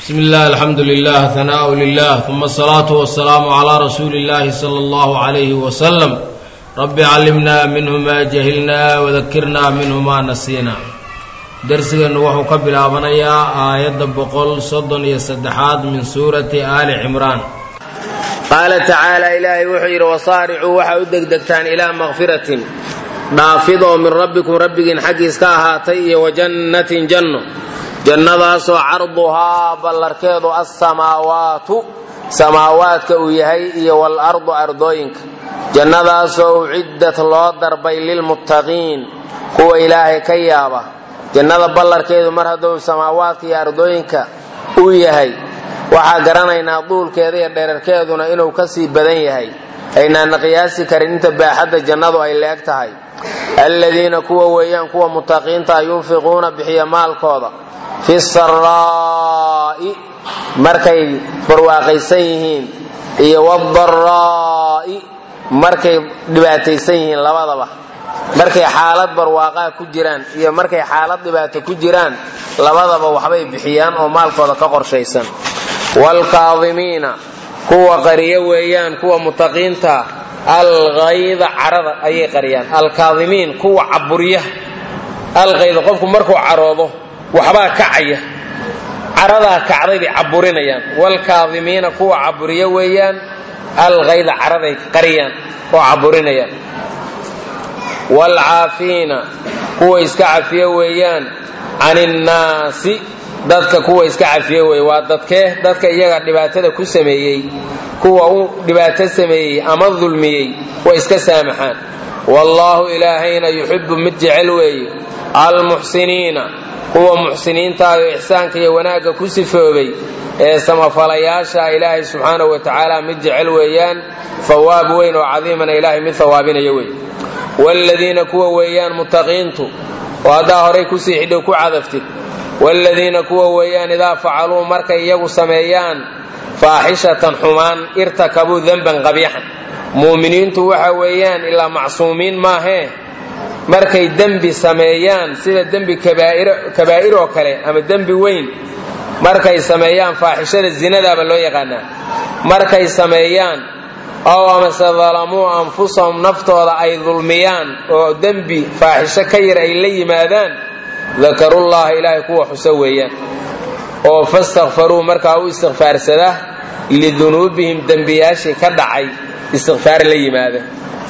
بسم الله الحمد لله ثناء لله ثم الصلاة والسلام على رسول الله صلى الله عليه وسلم رب علمنا منه ما جهلنا وذكرنا منه ما نسينا درسgeenu wuxuu ka bilaabanayaa aayadda boqol soddon iyo saddexaad min suurati aali cimraan qaala tacaala ilaahay wuxuu yidhi wasaaricuu waxaa u degdegtaan ilaa makfiratin dhaafid oo min rabbikum rabbigiin xaggiis ka ahaatay iyo wajannatin janno jannadaasoo carduhaa ballarkeedu assamaawaatu samaawaadka uu yahay iyo waalardu ardooyinka jannadaasoo uciddat loo darbay lilmuttaqiin kuwa ilaahay ka yaaba jannada ballarkeedu mar hadduu samaawaadka iyo ardooyinka uu yahay waxaa garanaynaa duulkeeda iyo dherarkeeduna inuu ka sii badan yahay aynaana qiyaasi karin inta baaxadda jannadu ay leeg tahay alladiina kuwa weeyaan kuwa mutaqiinta yunfiquuna bixiya maalkooda fi saraa'i markay barwaaqaysan yihiin iyo wadaraa'i markay dhibaataysan yihiin labadaba markay xaalad barwaaqaa ku jiraan iyo markay xaalad dhibaato ku jiraan labadaba waxbay bixiyaan oo maalkooda ka qorshaysan waalkaadimiina kuwa qariyo weeyaan kuwa mutaqiinta alkayda carada ayay qariyaan alkaadimiin kuwa caburiya alkayda qofku markuu caroodo waxbaa kacaya caradaa kacday bay caburinayaan waalkaadimiina kuwa caburiya weeyaan alkayda caraday qariyaan oo caburinayaan waalcaafiina kuwa iska cafiya weeyaan can innaasi dadka kuwa iska cafiya weeye waa dadkee dadka iyaga dhibaatada ku sameeyey kuwa u dhibaato sameeyey ama dulmiyey way iska saamaxaan wallaahu ilaahayna yuxibbu mid jecel weeye almuxsiniina kuwa muxsiniintaayo ixsaanka iyo wanaagga ku sifoobay ee samafalayaasha ilaahay subxaanahu wa tacaala mid jecel weeyaan hawaab weyn oo cadiimana ilaahay mid hawaabinaya wey waaladiina kuwa weeyaan mutaqiintu oo haddaa horay kusii xidhow ku cadaftid waaladiina kuwa weeyaan idaa facaluu markay iyagu sameeyaan faaxishatan xumaan irtakabuu denban qabiixan muuminiintu waxa weeyaan ilaa macsuumiin maahee markay dembi sameeyaan sida dembi kabaa'ir oo kale ama dembi weyn markay sameeyaan faaxishada zinadaaba loo yaqaanaa markay sameeyaan ow amase dalamuu anfusahum naftooda ay dulmiyaan oo dembi faaxisho ka yar ay la yimaadaan dakarullaha ilaahay kuwa xuso weeyaan oo fastakfaruu markaa u istikfaarsada lidunuubihim dembiyaashii ka dhacay istikfaar la yimaada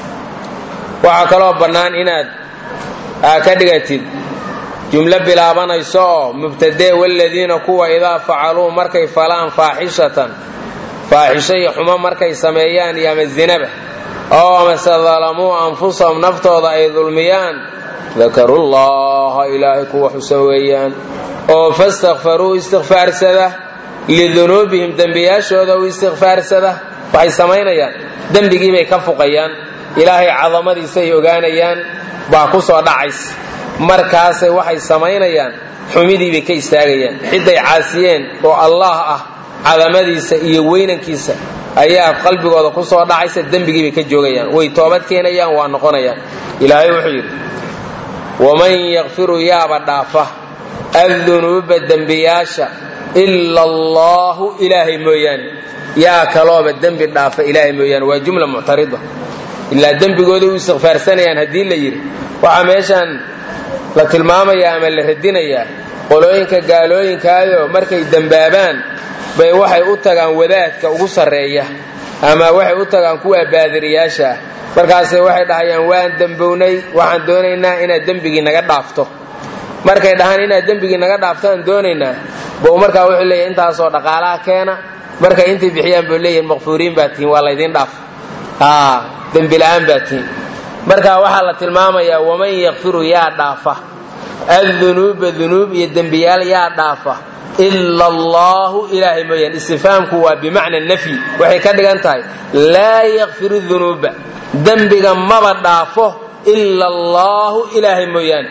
waxaa kaloo bannaan inaad ka dhigatid jumlo bilaabanayso oo mubtadee waladiina kuwa idaa facaluu markay falaan faaxishatan faaxisho iyo xumo markay sameeyaan iyo ama zinaba oo amase dalamuu anfusahum naftooda ay dulmiyaan dakarullaha ilaahay kuwa xuso weeyaan oo fastakfaruu istikfaarsada lidunuubihim dembiyaashooda u istikfaarsada waxay samaynayaan dembigiibay ka fuqayaan ilaahay cadamadiisa ay ogaanayaan baa ku soo dhacays markaasay waxay samaynayaan xumidiibay ka istaagayaan cidday caasiyeen oo allaah ah cadamadiisa iyo weynankiisa ayaa qalbigooda ku soo dhacaysa dembigiibay ka joogayaan way toobad keenayaan waa noqonayaan ilaahay wuxuu yidhi waman yakfiru yaaba dhaafa addunuuba dembiyaasha ila allaahu ilaahay mooyaane yaa kalooba dembi dhaafa ilaahay mooyaane waa jumla muctarida ilaa dembigooday u istikfaarsanayaan haddii la yidhi waxaa meeshaan la tilmaamayaa ama la radinayaa qolooyinka gaalooyinkaayoo markay dembaabaan bay waxay u tagaan wadaadka ugu sarreeya ama waxay u tagaan kuwa baadiriyaasha ah markaase waxay dhahayaan waan dembownay waxaan doonaynaa inaad dembigii naga dhaafto markay dhahaan inaad dembigii naga dhaafto aan doonaynaa bou markaa wuxuu leeyahy intaasoo dhaqaalaha keena markay intay bixiyaan buu leeyahin maqfuuriin baa tihiin waa laydiin dhaaf dembila'aan baa tihiin marka waxaa la tilmaamayaa waman yakfiru yaa dhaafa addunuuba dunuub iyo dembiyaal yaa dhaafa ila allaahu ilaahay mooyaan istifhaamku waa bimacna nafyi waxay ka dhigan tahay laa yakfiru dunuuba dembiga maba dhaafo ila allaahu ilaahay mooyaane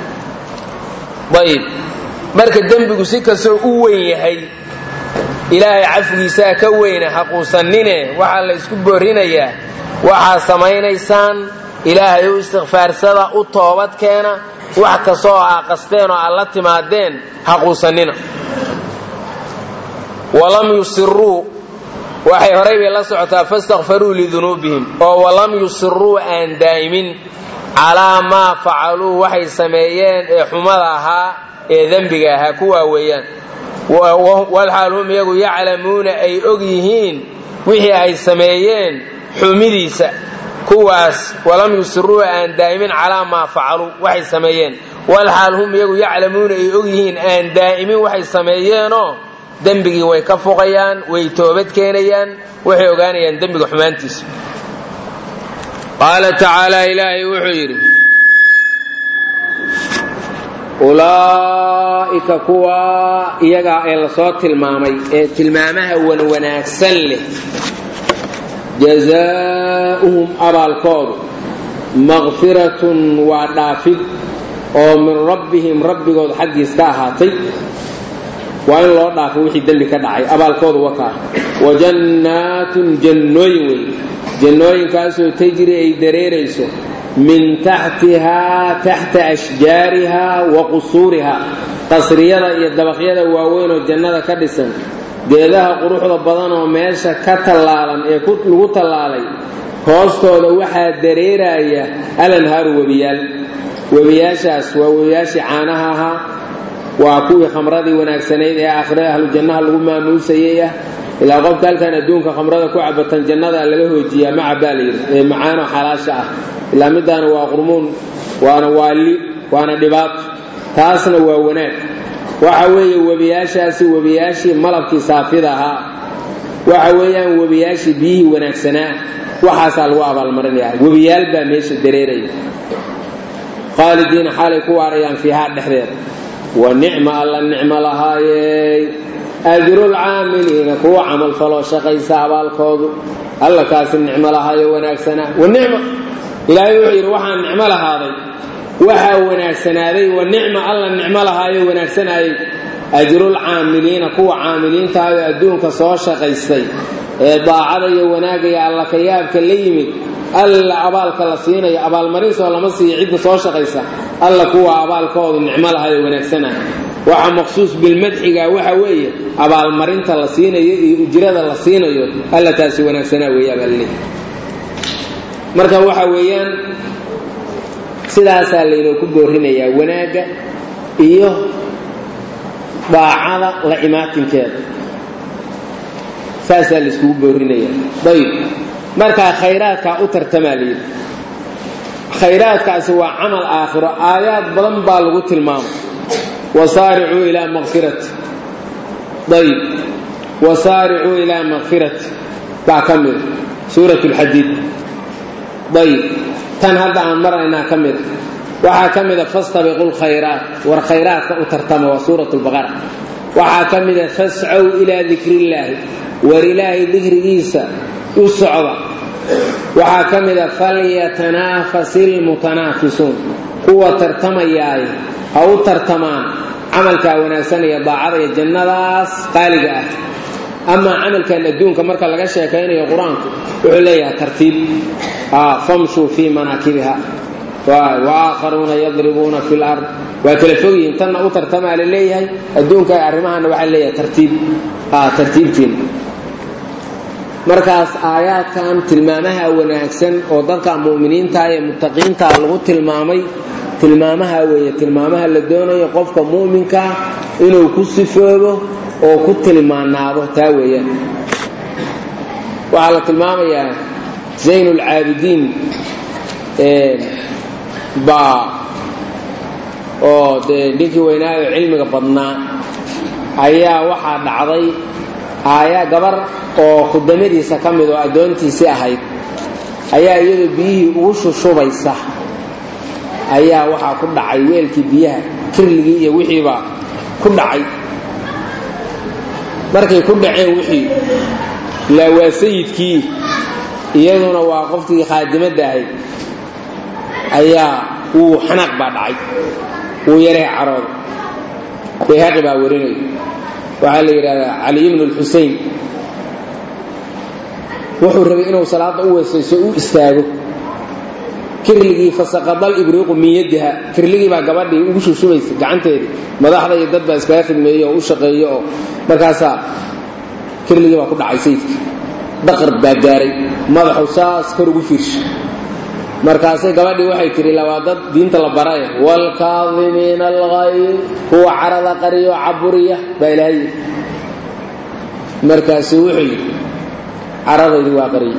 ayib marka dembigu si kastoo u weyn yahay ilaahay cafigiisaa ka weyna haquusanine waxaa la isku boorinayaa waxaad samaynaysaan ilaahay u istikfaarsada u toobad keena wax kastoo aa qasteen oo aad la timaadeen haquusanina walam yusiruu waxay horay bay la socotaa fastakfaruu lidunuubihim oo walam yusiruu aan daa'imin calaa maa facaluu waxay sameeyeen ee xumada ahaa ee dembiga ahaa kuwaa weeyaan walxaal hum iyagu yaclamuuna ay og yihiin wixii ay sameeyeen xumidiisa kuwaas walam yusiruu aan daa'imin calaa maa facaluu waxay sameeyeen walxaal hum iyagu yaclamuuna ay og yihiin aan daa'imin waxay sameeyeenoo dembigii way ka fuqayaan way toobad keenayaan waxay ogaanayaan dembiga xumaantiisa qaala tacaala ilaahay wuxuu yidhi ulaa'ika kuwa iyagaa ee lasoo tilmaamay ee tilmaamaha wanwanaagsan leh jazaa'uhum abaalkoodu maqfiratun waa dhaafid oo min rabbihim rabbigood xaggiis ka ahaatay waa in loo dhaafo wixii dembi ka dhacay abaalkoodu wakaa wa jannaatun jannooyin wey jannooyinkaasoo tajri ay dareerayso min taxtihaa taxta ashjaarihaa wa qusuurihaa qasriyada iyo dabaqyada waaweyn oo jannada ka dhisan geedaha quruxda badan oo meesha ka tallaalan ee lagu tallaalay hoostooda waxaa dareeraya alanhaaru webiyaal webiyaashaas waa webiyaashii caanaha ahaa waa kuwii khamradii wanaagsanayd ee aakhirada ahlu jannaha lagu maamuusayay ah ilaa qofka halkan adduunka khamrada ku cabatan jannada laga hoojiyaa ma cabaa layidhi ee macaano xalaasha ah ilaa midaana waa qurmuun waana waali waana dhibaato taasna waa wanaag waxa weeye webiyaashaasi webiyaashii malabkii saafida ahaa waxa weeyaan webiyaashii biyihii wanaagsanaa waxaasaa lagu abaalmarinaya webiyaal baa meesha dareeraya khaalidiina xaalay ku waarayaan fiihaa dhexdeeda wa nicma alla nicmo lahaayey ajrulcaamiliina kuwa camal faloo shaqaysa abaalkoodu alla kaasi nicmo lahaayo wanaagsanaa wa nicma ilaahay wuxuu yidhi waxaan nicmo lahaaday waxaa wanaagsanaaday wa nicma alla nicmo lahaayo wanaagsanaayey ajrulcaamiliina kuwa caamiliintaayoo adduunka soo shaqaystay ee daacada iyo wanaagga iyo alla kayaabka la yimid alla abaalka la siinayo abaalmarinsoo lama siiyo cidda soo shaqaysa alla kuwa abaalkoodu nicmo lahayo wanaagsanaa waxa maqsuus bilmadxiga waxa weeye abaalmarinta la siinayo iyo ujrada la siinayo alla taasi wanaagsanaa weeyaabaalleey marka waxa weeyaan sidaasaa laynooku boorinayaa wanaagga iyo daacada la imaatinkeeda saasaa laiskugu boorinaya ayb markaa khayraadkaa u tartamaa layidhi khayraadkaasi waa camal aakhiro aayaad badan baa lagu tilmaamay wasaaricuu ilaa maqfirati ayb wasaaricuu ilaa maqfirati baa ka mida suurat lxadiid ayb tan hadda aan maraynaa ka mida waxaa ka mida fastabiqu lkhayraat war khayraadka u tartama waa suurat lbaqara waxaa ka mida fascow ilaa dikrillaahi war ilaahay dikrigiisa u socda waxaa ka mida falyatanaafasi lmutanaafisuun kuwa tartamayaay ha u tartamaan camalkaa wanaagsan iyo daacada iyo jannadaas qaaliga ah amaa camalkan adduunka marka laga sheekaynayo qur-aanku wuxuu leeyahay tartiib famshuu fii manaakibiha waakharuuna yadribuuna fi lard waa kala fog yihiin tanna u tartamaa la leeyahay adduunka arrimahana waxaa leeyahay tartiib tartiibtiin markaas aayaadkan tilmaamaha wanaagsan oo dadka mu'miniinta ee muttaqiinta lagu tilmaamay tilmaamaha weeye tilmaamaha la doonayo qofka mu'minkaa inuu ku sifoobo oo ku tilmaanaado taa weeyaan waxaa la tilmaamayaa zayn ulcaabidiin baa oo dee ninkii weynaayo cilmiga badnaa ayaa waxaa dhacday aayaa gabar oo khudamadiisa ka mid oo addoontiisii ahayd ayaa iyadoo biyihii ugu shushubaysa ayaa waxaa ku dhacay weelkii biyaha kirligii iyo wixiibaa ku dhacay markay ku dhaceen wixii laa waa sayidkii iyaduna waa qofkii khaadimadda ahayd ayaa wuu xanaaq baa dhacay wuu yaree carooda bayhaqi baa warinaya waxaa la yidhahdaa cali ibnu lxusein wuxuu rabay inuu salaadda u weesayso u istaago kirligii fasaqadal ibriiqu min yadiha kirligii baa gabadhii ugu shushubaysa gacanteedii madaxda iyo dad baa iskaga khidmeeye oo u shaqeeyo oo markaasaa kirligii baa ku dhacay sayidkii daqar baa gaaray madaxu saas kor ugu fiirsha markaasay gabadhii waxay tihi labaa dad diinta la baraya waalkaadimiina alghayr kuwa carada qariyo caburiya baa ilaahay yidhi markaasuu wuxuu yidhi caradaydi waa qariye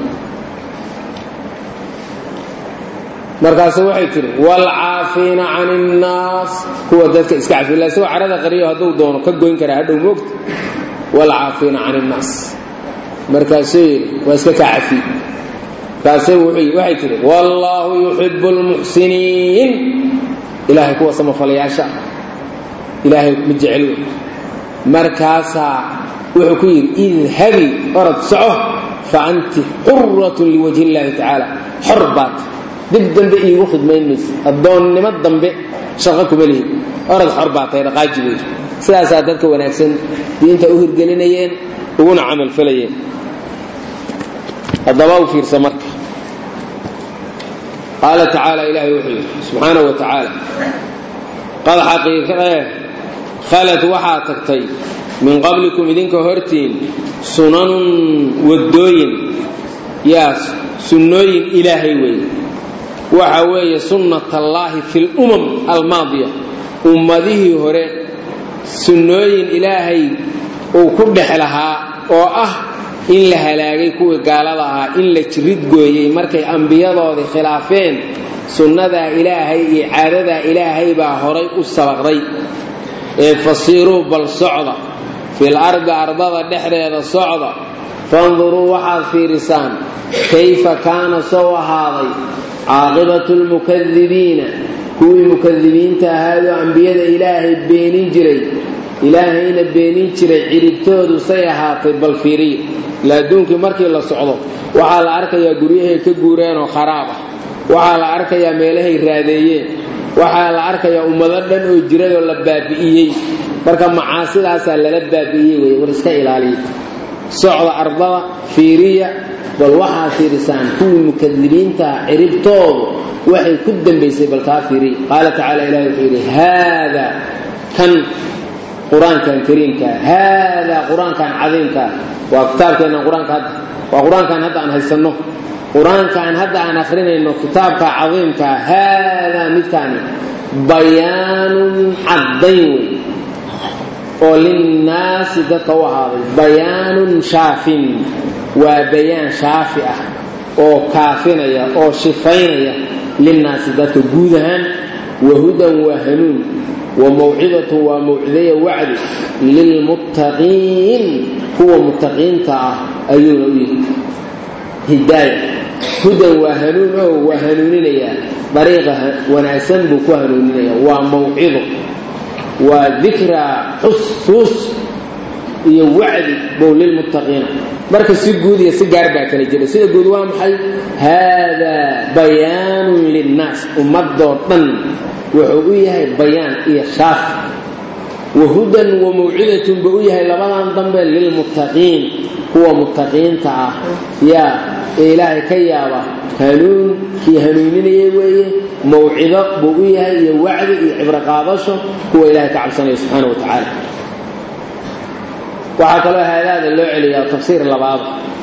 markaasu waxay tihi waalcaafiina can innaas kuwa dadka iska cafiy la isagoo carada qariyo hadduu doono ka goyn karaa hadhow moogta waalcaafiina can innaas markaasuu yidhi waa iska kaa cafiy kaasay waxay tihi wallaahu yuxibu lmuxsiniin ilaahay kuwa samafalayaasha ilaahay ma jecel wey markaasaa wuxuu ku yidhi idhabi orod soco fa anti xuratun liwajhi illaahi tacaala xor baat dib dambe iigu khidmayn maysa addoonnimo dambe shaqo kuma lihid orod xor baa tahay dhaqaaji wey sidaasaa dadka wanaagsan diinta u hirgelinayeen uguna camal falayeen haddaba u fiirsa marka qaala tacaala ilaahay wuxuu yidhi subxaana wa tacaala qad xaqiiqee khalad waxaa tagtay min qablikum idinka hortiin sunanun waddooyin yaa sunnooyin ilaahay weeye waxa weeye sunnatallaahi fi lumam almaadiya ummadihii hore sunnooyin ilaahay uu ku dhex lahaa oo ah in la halaagay kuwii gaalada ahaa in la jirid gooyey markay ambiyadoodii khilaafeen sunnadaa ilaahay iyo caadadaa ilaahay baa horay u sabaqday ee fasiiruu bal socda fil ardi ardada dhexdeeda socda fanduruu waxaad fiirisaan kayfa kaana sow ahaaday caaqibatu lmukadibiina kuwii mukadibiinta ahaayoo ambiyada ilaahay beenin jiray ilaahayna beenin jiray ciribtoodu say ahaatay bal fiiriya ila adduunkii markii la socdo waxaa la arkayaa guryahay ka guureenoo kharaab ah waxaa la arkayaa meelahay raadeeyeen waxaa la arkayaa ummado dhan oo jirayoo la baabi'iyey marka macaasidaasaa lala baabi'iyey wey war iska ilaaliya socda ardada fiiriya bal waxaa fiirisaan kuwii mukadibiintaha ciribtoodu waxay ku dambaysay bal kaa fiiriya qaala tacaala ilahi wuxuu yidhi haada kan qur-aankan kariimka haadaa qur-aankan cadiimkaa waa kitaabkeenna qur-aanka hadda waa qur-aankan hadda aan haysanno qur-aankan hadda aan akrinayno kitaabka cadiimkaa haadaa midkaani bayaanun caddayn wey oo linnaasi dadka u ahaaday bayaanun shaafin waa bayaan shaafi ah oo kaafinaya oo shifaynaya linnaasi dadka guud ahaan wahudan waa hanuun wamawcidatu waa mawcidaya wacdi lilmuttaqiin kuwa muttaqiinta ah ayuuna u yihi hidaaya hudan waa hanuun oo waa hanuuninayaa dariiqa wanaagsan buu ku hanuuninaya waa mawcido waa dikraa xusuus iyo wacdi bow lilmuttaqiina marka si guud iyo si gaar baa kala jira sida guud waa maxay haadaa bayaanun linnaas ummadoo dhan wuxuu u yahay bayaan iyo shaaf wahudan wa mawcidatun buu u yahay labadan dambe lilmuttaqiin kuwa muttaqiinta ah yaa ee ilaahay ka yaaba hanuun kii hanuuninaya weeye mawcido buu u yahay iyo wacdi iyo cibro qaadasho kuwa ilaahay ka cabsanaya subxaana wa tacaala waxaa kaloo haadaada loo celiyaa tafsiir labaad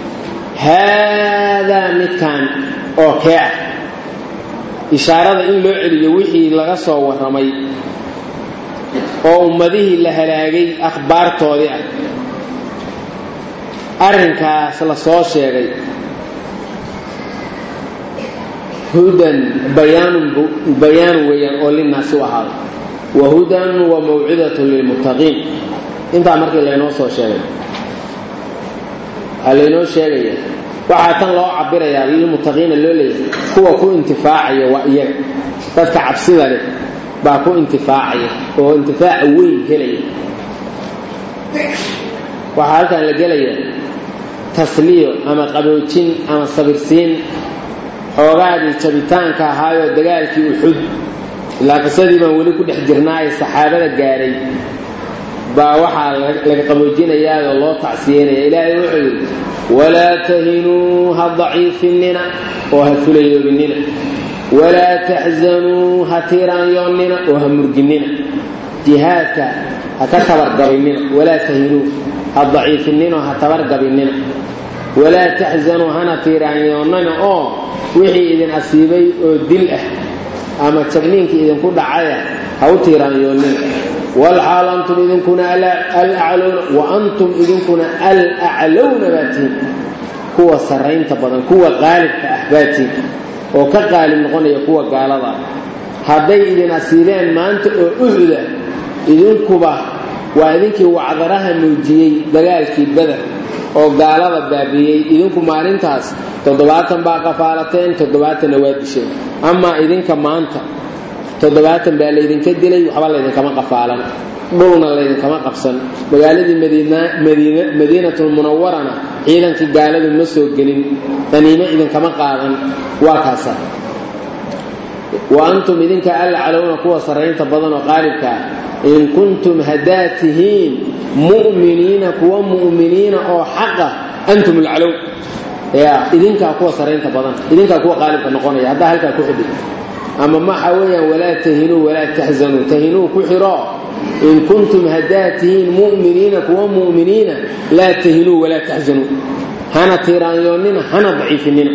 haadaa midkan oo kee ah ishaarada in loo celiyo wixii laga soo warramay oo ummadihii la halaagay akhbaartoodii ah arrinkaas la soo sheegay hudan bayaanun bayaanun weeyaan oo linnaasi u ahaaday wa hudan wa mawcidatun lilmuttaqiin intaa markii laynoo soo sheegay waxaa laynoo sheegaya waxaa tan loo cabirayaa lilmuttaqiina loo leeyahay kuwa ku intifaacaya waa iyaga dadka cabsida leh baa ku intifaacaya oo intifaaca weyn helaya waxaa halkan la gelaya tasliyo ama qaboojin ama sabirsiin xoogaadii jabitaanka ahaayoo dagaalkii uxud ilaa qisadii baan weli ku dhex jirnaaye saxaabada gaadhay baa waxaa laga qaboojinayaao loo tacsiyeynaya ilaahay wuxuu yidhi walaa tahinuu ha daciifinina oo ha fulayoobinina walaa taxzanuu ha tiiraanyoonnina oo ha murginina jihaadka ha ka tabargabaynina walaa tahinuu ha daciifinino ha tabargabinina walaa taxsanuu hana tiiraanyoonnana oo wixii idin asiibay oo dil ah ama jabniinkii idinku dhacaya ha u tiiraanyoonnina walxaal antum idinkuna alaclowna wa antum idinkuna alaclowna baatiin kuwa sarraynta badan kuwa qaalibka ah baatiin oo ka qaalib noqonaya kuwa gaalada ah hadday idin asiibeen maanta oo uhuda idinkuba waa idinkii wacdaraha muujiyey dagaalkii beder oo gaalada baabiiyey idinku maalintaas toddobaatan baa qafaalateen toddobaatanna waa disheen amaa idinka maanta toddobaatan baa laydinka dilay waxba laydinkama qafaalan dhulna laydinkama qabsan magaaladii madiinatulmunawarana ciidankii gaaladu ma soo gelin qaniimo idinkama qaadan waa kaasa wa antum idinka alcalowna kuwa sarraynta badan oo qaalibka ah in kuntum haddaad tihiin mu'miniina kuwa mu'miniina oo xaqa antum alcalow ya idinkaa kuwa sarraynta badan idinkaa kuwa qaalibka noqonaya haddaa halkaa ku xidhi ama maxa weeyaan walaa tahinuu walaa taxzanuu tahinuu ku xidho in kuntum haddaad tihiin mu'miniina kuwa mu'miniina laa tahinuu walaa taxzanuu hana tiiraanyoonnina hana daciifinina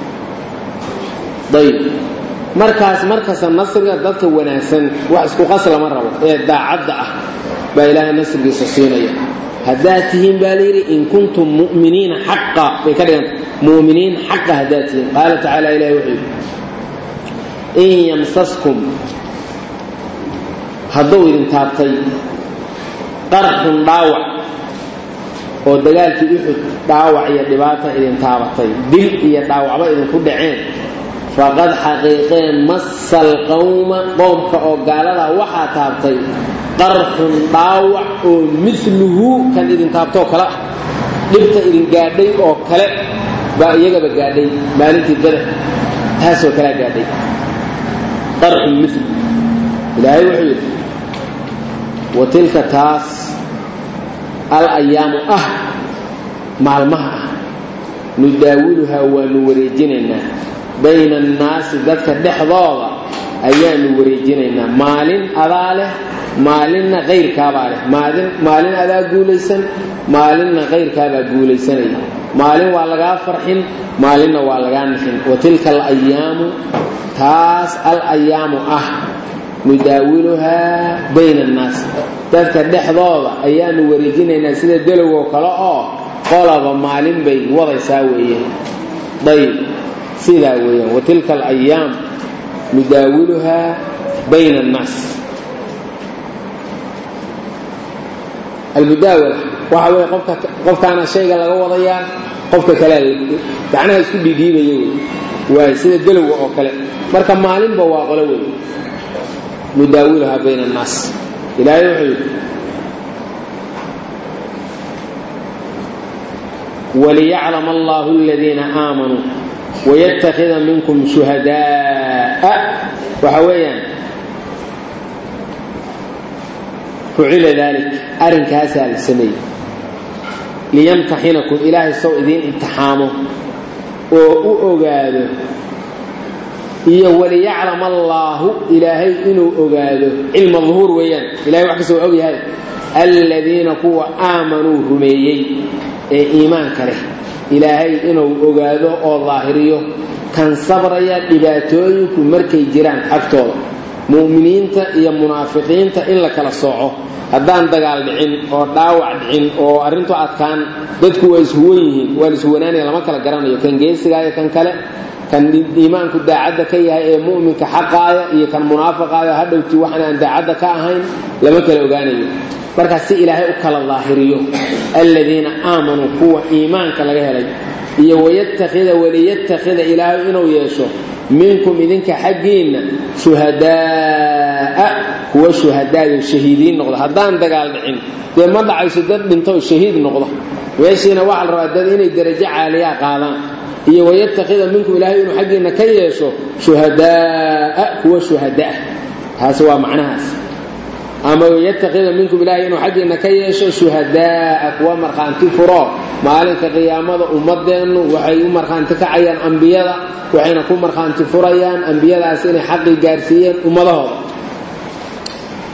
ayb markaas markasta nasriga dadka wanaagsan wax isku qas lama rabo ee daacadda ah baa ilaahay nasrigiisa siinaya haddaad tihiin baa layidhi in kuntum muminiina xaqa bay ka dhiganta muminiin xaqa haddaad tihiin qaala tacaala ilahi wuxuu yidhi in yamsaskum hadduu idin taabtay qarxun dhaawac oo dagaalkii uxud dhaawac iyo dhibaata idin taabatay dil iyo dhaawacba idinku dhaceen faqad xaqiiqeen masal qowma qowmka oo gaaladaa waxaa taabtay qarxun dhaawac oo miluhu kan idin taabtoo kale ah dhibta idin gaadhay oo kale baa iyagaba gaadhay maalintii beder taasoo kalea gaadhay qarxun mil ilaahay wuxuu yidhi wa tilka taas al ayaamu ah maalmaha ah nudaawiluhaa waanu wareejinaynaa bayna annaasi dadka dhexdooda ayaanu wareejinaynaa maalin adaa leh maalinna kayrkaabaa leh maalin maalin adaa guulaysan maalinna kayrkaabaa guulaysanaya maalin waa lagaa farxin maalinna waa lagaa nixin wa tilka alayaamu taas al ayaamu ah nudaawiluhaa bayna annaasi dadka dhexdooda ayaanu wareejinaynaa sida delowoo kale oo qolaba maalin bay wadaysaa weeyaan ayb sidaa weeyaan wa tilka alayaam nudaawiluhaa bayna annaas almudaawala waxa weeye qofka qofkaana shayga laga wadayaa qofka kalea gacnaha isku dhiidhiibaya wey waay sida delowga oo kale marka maalinba waa qolo wey nudaawiluhaa bayna annaas ilaahay wuxuu yidhi waliyaclam allahu aladiina aamanuu waytakida minkum shuhadaaa waxa weeyaan fucila dalik arrinkaasaa la sameeyey liyamtaxinakum ilaahay sow idiin imtixaamo oo u ogaado iyo waliyaclam allaahu ilaahay inuu ogaado cilma duhuur weeyaan ilahay wax kastoo og yahay aladiina kuwa aamanuu rumeeyey ee iimaanka leh ilaahay inuu ogaado oo daahiriyo kan sabraya dhibaatooyinku markay jiraan agtooda mu'miniinta iyo munaafiqiinta in la kala sooco haddaan dagaal dhicin oo dhaawac dhicin oo arrintu adkaan dadku waa ishuwan yihiin waa la ishuwanaanaya lama kala garanayo kan geesigaayo kan kale kan iimaanku daacadda ka yahay ee mu'minka xaqaaya iyo kan munaafiqaaya hadhowti waxaan aan daacadda ka ahayn lama kala ogaanayo markaas si ilaahay u kala daahiriyo aladiina aamanuu kuwa iimaanka laga helay iyo wayattakhida waliyattakhida ilaahay inuu yeesho minkum idinka xaggiinna shuhadaa'a kuwa shuhadaayo shahiidiin noqda haddaan dagaal dhicin dee ma dhacayso dad dhinto shahiid noqda meeshiina waxaa la rabaa dad inay darajo caaliyaa qaadaan iyo wayattakhida minkum ilaahay inuu xaggiinna ka yeesho shuhadaa'a kuwa shuhadaah taasi waa macnahaas ama yatakida minkum ilaahay inuu xaggiinna ka yeesho shuhadaa'a kuwa markhaanti furo maalinka qiyaamada ummadeennu waxay u markhaanti kacayaan ambiyada waxayna ku markhaanti furayaan ambiyadaas inay xaqii gaarsiiyeen ummadahooda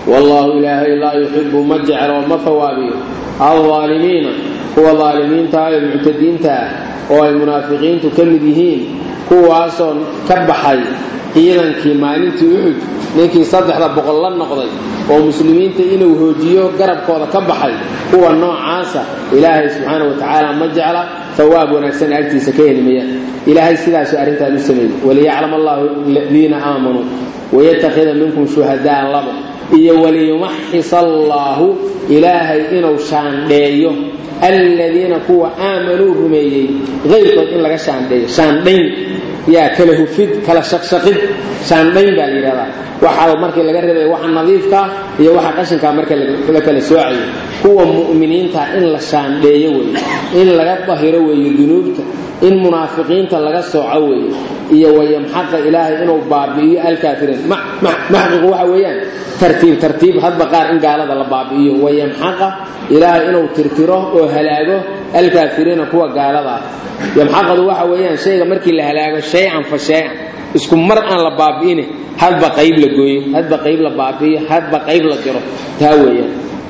wallaahu ilaahay laa yuxibu ma jeclo ma fawaabiyo aldaalimiina kuwa daalimiinta ee muctadiinta ah oo ay munaafiqiintu ka mid yihiin kuwaasoo ka baxay ciidankii maalintii uxud ninkii saddexda boqol la noqday oo muslimiinta inuu hoojiyo garabkooda ka baxay kuwa noocaasa ilaahay subxaana wa tacaala ma jecla hawaab wanaagsan agtiisa ka helimayaan ilaahay sidaasuu arrintaan u sameeyey waliyaclam allahu aladiina aamanuu wayattakhida minkum shuhadaa labo iyo waliyumaxis allaahu ilaahay inuu shaandheeyo aladiina kuwa aamanuu rumeeyey qayrkood in laga shaandheeyo shaandhayn yaa kala hufid kala shaqshaqid shaandhayn baa la yidhahdaa waxaa markii laga reebaya waxa nadiifkaa iyo waxa qashinkaa marka la kala soocayo kuwa mu'miniinta in la shaandheeyo weeye in laga dahiro weeye dunuubta in munaafiqiinta laga sooco weeye iyo wayamxaqa ilaahay inuu baabi'iyo alkaafiriin maxqigu waxa weeyaan tartiib tartiib hadba qaar in gaalada la baabi'iyo wayamxaqa ilaahay inuu tirtiro oo halaago alkaafiriina kuwa gaalada ah yamxaqadu waxa weeyaan shayga markii la halaago shay-an fa shay-an isku mar aan la baabi'ine hadba qayb la gooyo hadba qayb la baabi'iyo hadba qayb la diro taa weeyaan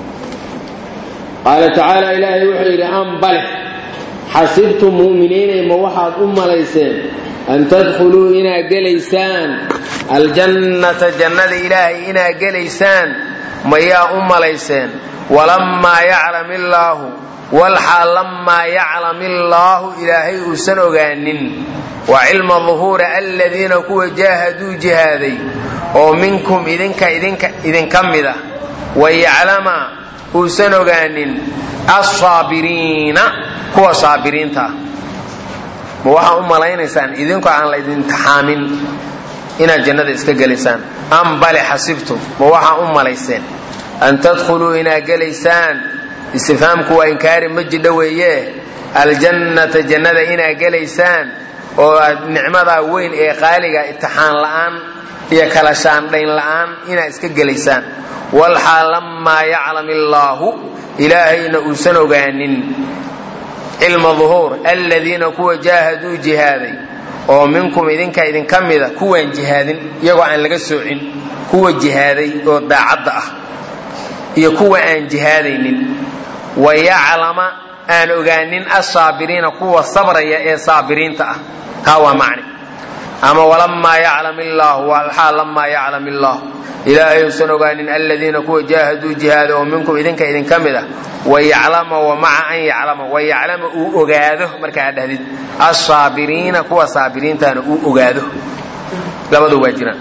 qaala tacaala ilaahay wuxuu yidhi ambale xasibtum mu'miniinay ma waxaad u malayseen an tadkhuluu inaad gelaysaan aljannata jannada ilaahay inaad gelaysaan mayaa u malayseen walammaa yaclam illaahu walxaal lammaa yaclam illaahu ilaahay uusan ogaanin wa cilma duhuuri aladiina kuwa jaahaduu jihaaday oo minkum idinka idinka idinka mid ah wayaclama uusan ogaanin alsaabiriina kuwa saabiriinta ah ma waxaa u malaynaysaan idinku aan la idintixaamin inaad jannada iska gelaysaan am bale xasibtum ma waxaa u malayseen an tadkhuluu inaad gelaysaan istifhaamku waa inkaari ma jidho weeye aljannata jannada inaad gelaysaan oo aad nicmadaa weyn ee qaaliga itixaan la'aan iyo kala shaandhayn la'aan inaad iska gelaysaan walxaal lammaa yaclam illaahu ilaahayna uusan ogaanin cilma duhuur aladiina kuwa jaahaduu jihaaday oo minkum idinka idinka mida kuwaan jihaadin iyagoo aan laga soocin kuwa jihaaday oo daacadda ah iyo kuwa aan jihaadaynin wayaclama aan ogaanin asaabiriina kuwa sabraya ee saabiriinta ah haa waa macni ama walamaa yaclam illaahu walxaal lamaa yaclam illaah ilaahay uusan ogaanin aladiina kuwa jaahaduu jihaada oo minkum idinka idinka mid ah wayaclama wa maca an yaclama wayaclama uu ogaado markaa dhahdid asaabiriina kuwa saabiriintana uu ogaado labadu waa jiraan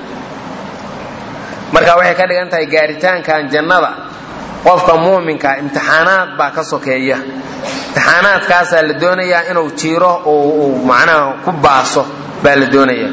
marka waxay ka dhigan tahay gaaritaankan jannada qofka muuminka imtixaanaad baa ka sokeeya imtixaanaadkaasaa la doonayaa inuu jiiro uu macnaha ku baaso baa la doonaya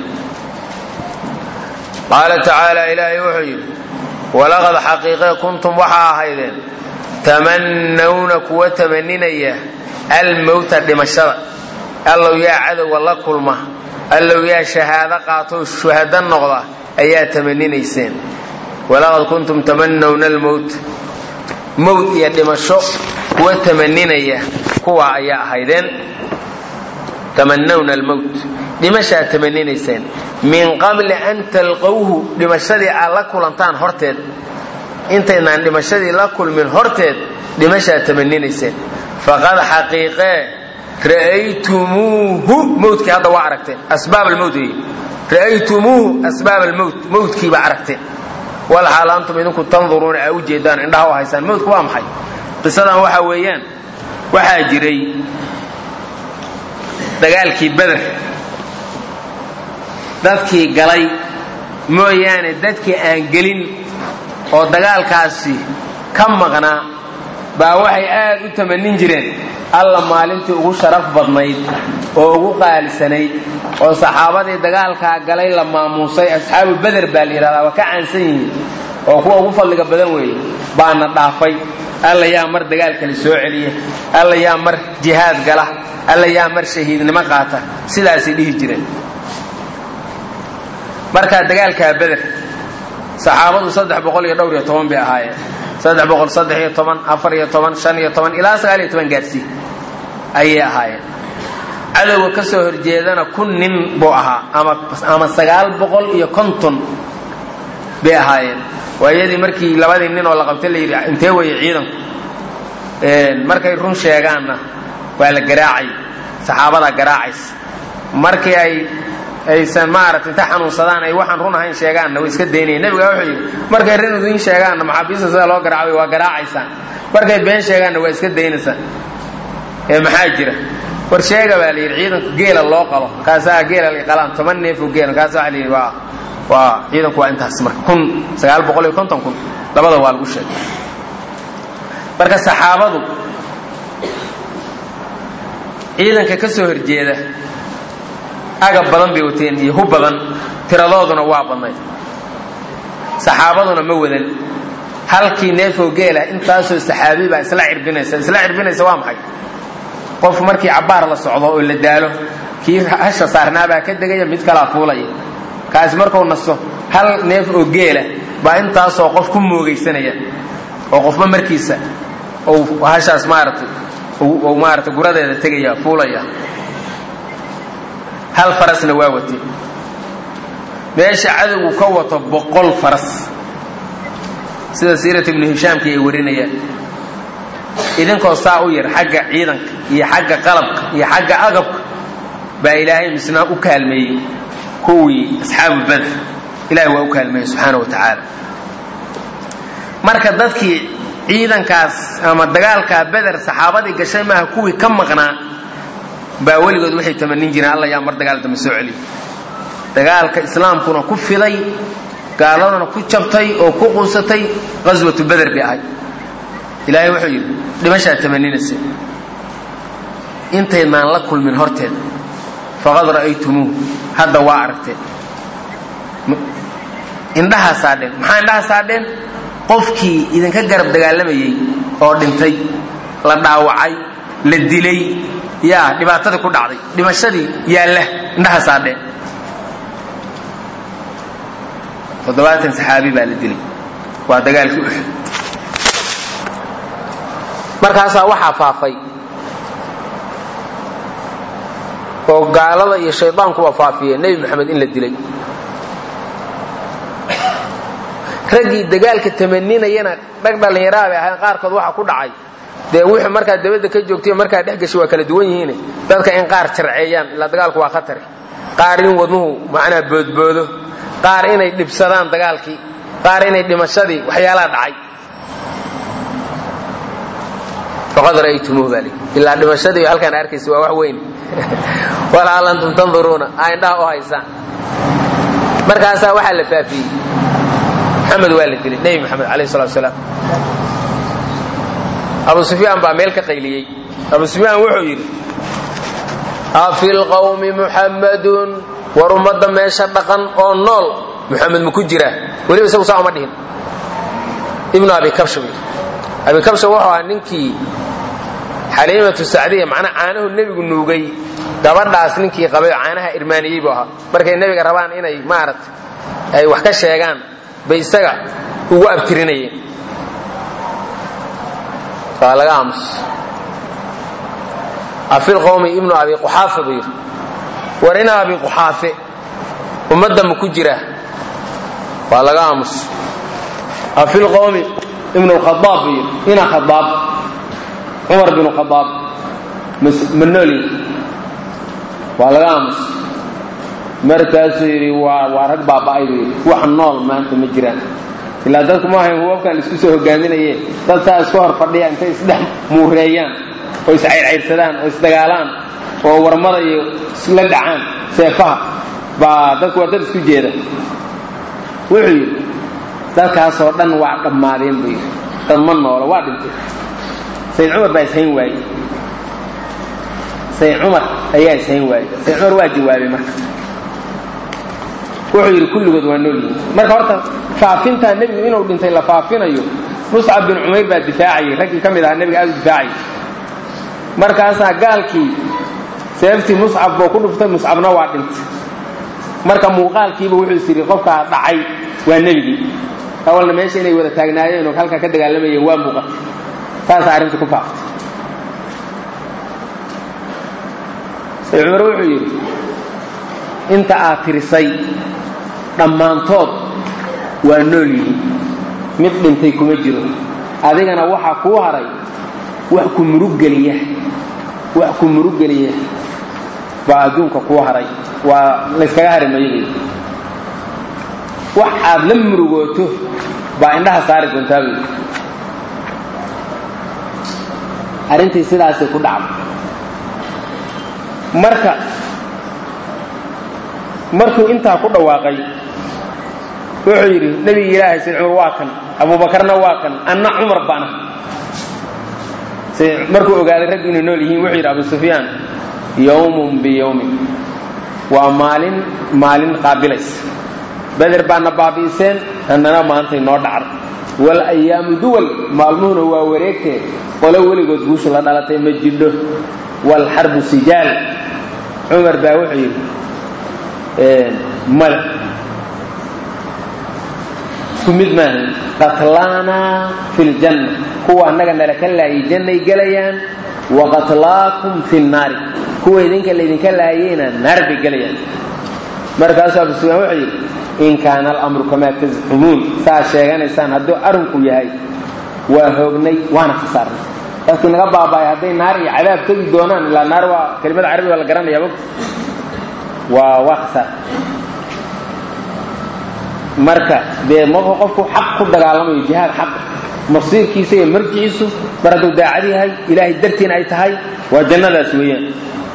qaala tacaala ilaahay wuxuu yidhi walaqad xaqiiqe kuntum waxaa ahaydeen tamannawna kuwa tamaninaya almowta dhimashada allow yaa cadowga la kulma allow yaa shahaado qaatoo shuhado noqda ayaa tamaninayseen walaqad kuntum tamannawna almowt mowt iyo dhimasho kuwa tamaninaya kuwa ayaa ahaydeen tamanawna almowt dhimashaad tamaninayseen min qabli an talqowhu dhimashadii aad la kulantaan horteed intaynaan dhimashadii la kulmin horteed dhimashaad tamaninayseen faqad xaqiiqee ra'aytumuuhu mowtkii hadda waa aragteen asbaab almowt wey ra'aytumuuhu asbaab almowt mowtkiibaa aragteen walxaal antum idinku tanduruuna aa u jeedaan indhaha u haysaan mowtku waa maxay qisadan waxaa weeyaan waxaa jiray dagaalkii beder dadkii galay mooyaane dadkii aan gelin oo dagaalkaasi ka maqnaa baa waxay aad u tamanin jireen alla maalintii ugu sharaf badnayd oo ugu qaalisanayd oo saxaabadii dagaalkaa galay la maamuusay asxaabu beder baa la yidhahdaa waa ka caansan yihiin oo kuwa ugu fadliga badan weeye baana dhaafay alla yaa mar dagaalkali soo celiya alla yaa mar jihaad gala alla yaa mar shahiidnimo qaata sidaasay dhihi jireen markaa dagaalkaa beder saxaabadu saddex boqol iyo dhowr iyo toban bay ahaayeen saddex boqol saddex iyo toban afar iyo toban shan iyo toban ilaa sagaal iyo toban gaarsii ayay ahaayeen cadowga ka soo horjeedana kun nin buu ahaa ama ama sagaal boqol iyo konton bay ahaayeen waayadii markii labadii nin oo la qabtay la yidhi intee weeye ciidanku markay run sheegaanna waa la garaacay saxaabadaa garaacaysa markii ay aysan maarata inta xanuunsadaan ay waxaan run ahayn sheegaanna way iska daynayeen nebiga wuxuu yidhi markay rin idin sheegaanna maxaabiista sida loo garaacay waa garaacaysaan markay been sheegaanna waa iska daynaysaan ee maxaa jira war sheega baa la yidhi ciidanku geela loo qalo kaasaa geela la qalaan toban neefoo geela kaasa waa la yidhi waa waa ciidanku waa intaas marka kun sagaal boqol iyo konton kun labada waa lagu sheegay marka saxaabadu ciidanka ka soo horjeeda agab badan bay wateen iyo hub badan tiradooduna waa badnayd saxaabaduna ma wadan halkii neefoo geela intaasoo saxaabi baa isla cirbinaysa isla cirbinaysa waa maxay qof markii cabbaar la socdo oo la daalo kii hasha saarnaabaa ka degaya mid kalaa fuulaya kaasi markuu nasto hal neef oo geela baa intaasoo qof ku moogaysanaya oo qofba markiisa uu hashaas maaratay uu maarata guradeeda tegaya fuulaya hal farasna waa watay meesha cadowgu ka wato boqol faras sida siirat ibnu hishaamki ay warinayaan idinkoo saa u yar xagga ciidanka iyo xagga qalabka iyo xagga agabka baa ilaahay misna u kaalmeeyey kuwii asxaabu badr ilahay waa u kaalmeeyey subxaana wa tacaala marka dadkii ciidankaas ama dagaalkaa beder saxaabadii gashay maaha kuwii ka maqnaa baa weligood waxay tamanin jireen alla yaa mar dagaal dambe soo celiyo dagaalka islaamkuna ku fiday gaaladana ku jabtay oo ku quusatay qaswatu beder bay ahay ilaahay wuxuu yidhi dhimashaa tamaninaysa intaydnaan la kulmin horteed faqad ra'aytumuuh hadda waa aragteen indhahaa saadheen maxaa indhaha saadheen qofkii idinka garab dagaalamayey oo dhintay la dhaawacay la dilay yaa dhibaatadii ku dhacday dhimashadii yaalla indhaha saadheen toddobaatan saxaabi baa la dilay waa dagaalkii uxud markaasaa waxaa faafay oo gaalada iyo shaydaankuba faafiyeen nebi moxamed in la dilay raggii dagaalka tamaninayana dhag dhallinyaraha bay ahayn qaarkood waxa ku dhacay dee wuxuu markaa dabadda ka joogtay markaa dhex gashay waa kala duwan yihiin dadka in qaar jarceeyaan ilaa dagaalku waa khatari qaar in wadnuhu macnaa boodboodo qaar inay dhibsadaan dagaalkii qaar inay dhimashadii waxyaalaha dhacay faqad ra'aytumuuh baa lii ilaa dhimashadii halkaan arkaysa waa wax weyn walaal antum tanduruuna aa indhaha u haysaan markaasaa waxaa la faafiyey maxamed waa la dilay nebi maxamed alayh salatu salaam abu sufyaan baa meel ka qayliyey abu sufyaan wuxuu yidhi afi lqawmi muxammadun war ummadda meesha dhaqan oo nool muxamed maku jiraa weliba isagu saa uma dhihin ibnu abi kabsha buu yidhi abi kabsha wuxuu ahaa ninkii xaliimatu sacdiya macnaa caanahu nebigu nuugay gabadhaas ninkii qabay oo caanaha irmaaniyey buu ahaa markay nebiga rabaan inay maaragta ay wax ka sheegaan bay isaga ugu abtirinayeen waa laga aamus afil qowmi ibnu abi quxaafa buu yidhi war ina abi quxaafe ummadda ma ku jira waa laga aamus afil qowmi ibnu khadaab buu yidhi ina khadaab cumar binu khadaab ma noolyi waa laga aamus markaasuu yidhi waa waa rag baaba'ay buu yidhi wax nool maanta ma jiraan ilaa dadku ma ahayn hubabkan isku soo hogaaminaye dad saa iska hor fadhiya intay isdhex muureeyaan oo iscayrcayrsadaan oo isdagaalaan oo warmada iyo isla dhacaan seefaha baa dadku waa dad isku jeeda wuxuu yidhi dadkaasoo dhan waa dhammaadeen buu yidhi dad ma noola waa dhintay sayid cumar baa ishayn waayey sayid cumar ayaa ishayn waayey sayid cumar waa jawaabay marka wuxuu yidhi kulligood waa nool yihiin marka horta faafintaa nebigu inuu dhintay la faafinayo muscab bin cumayr baa difaacayay raggii ka mid ahaa nebiga aad u difaacayay markaasaa gaalkii seeftii muscab buu ku dhuftay muscabna waa dhintay marka muuqaalkiiba wuxuu is yidhi qofkaa dhacay waa nebigii awalna meesha inay wada taagnaayeen oo halkaa ka dagaalamayeen waa muuqatay saasaa arrinta ku faaftay sayid cumar wuxuu yidhi inta aad tirisay dhammaantood waa nool yihiin mid dhintay kuma jiro adigana waxaa kuu haray wax ku muruggeliya wax ku muruggeliya baa adduunka kuu haray waa layskaga hari mayay wax aad la murugooto baa indhaha saari doontaa bay arrintii sidaasay ku dhacday marka markuu intaa ku dhawaaqay wuxuu yidhi nebigi ilaahay sayd cumar waa kan abuubakarna waa kan anna cumar bana markuu ogaaday raggu inay nool yihiin wuxuu yidhi abu sufyaan yowmun biyowmin waa maalin maalin qaabilaysa beder baana baabi'iseen annana maantay noo dhacday wal ayaamu duwal maalmuhuna waa wareegtee qole weligood guusha la dhalatay ma jidho walxarbu sijaal cumar baa wuxuu yidhi male isku mid maaha qatlaanaa fi ljanna kuwa annaga nala ka laayay jannay gelayaan wa qatlaakum fi nnaari kuwa idinka laydinka laayeyna naar bay gelayaan markaasuu abu sufyaan wuxuu yidhi in kaana alamru kamaa tazcumuun saad sheeganaysaan hadduu arrinku yahay waa hoognay waana khasaarnay dadkii naga baaba'ay hadday naar iyo cadaab tegi doonaan ilaa naar waa kelimada carabiga la garanaya mog waa waa khasaar marka dee markuu qofku xaq ku dagaalamayo jihaad xaq masiirkiisa iyo marjiciisu mar hadduu daacad yahay ilaahay dartiina ay tahay waa jannadaas weeyaan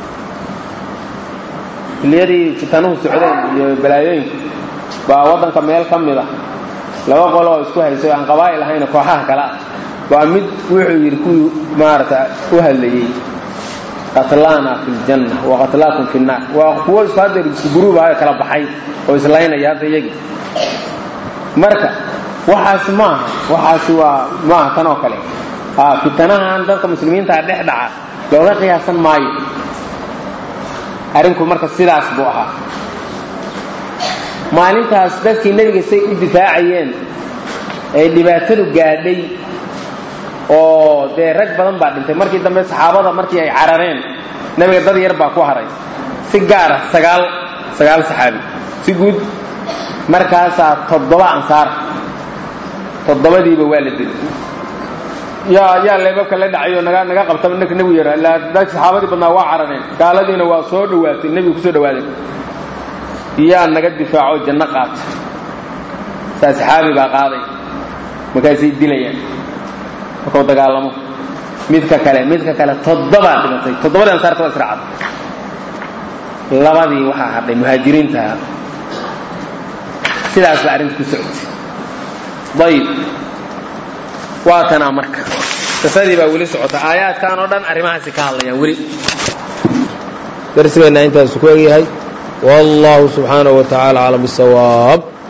xilliyadii fitanuhu socdeen iyo balaayooyinka baa waddanka meel ka mid ah laba qolo oo isku haysay aan qabaa'il ahayna kooxaha kale ah baa mid wuxuu yidhi kuwii maarata u hadlayey qatlaana fi ljanna wa qatlaakum fi nnaar waa kuwo isku haddeer isku guruub ahayo kala baxay oo islaynaya hadda iyagii marka waxaas maaha waxaasi waa maaha tan oo kale fitanahan dadka muslimiintaa dhex dhaca looga qiyaasan maayo arrinku marka sidaas buu ahaa maalintaas dadkii nebiga say u difaacayeen ay dhibaatadu gaadhay oo dee rag badan baa dhintay markii dambe saxaabada markii ay carareen nebiga dad yar baa ku haray si gaara sagaal sagaal saxaabi si guud markaasaa toddoba ansaar toddobadiiba waa la dilay yaa yaa leebabka la dhacayo naga naga qabtaba ninka nebigu yara ilaa dad saxaabadii badnaa waa carareen gaaladiina waa soo dhawaatay nebigu kusoo dhawaadeen yaa naga difaaco janno qaata saa saxaabi baa qaaday markaasay dilayaan markuu dagaalamo midka kale midka kale toddobaa dhimatay toddobadii ansaarta waa israacad labadii waxaa hadhay muhaajiriintaha sidaas baa arrinta ku socotay ayib waa tanaa marka qisadii baa weli socota aayaadkan oo dhan arrimahaasi ka hadlayaan weli darsigeenna intaasu ku egyahay wallahu subxaanaه wa tacaala aclam bisawaab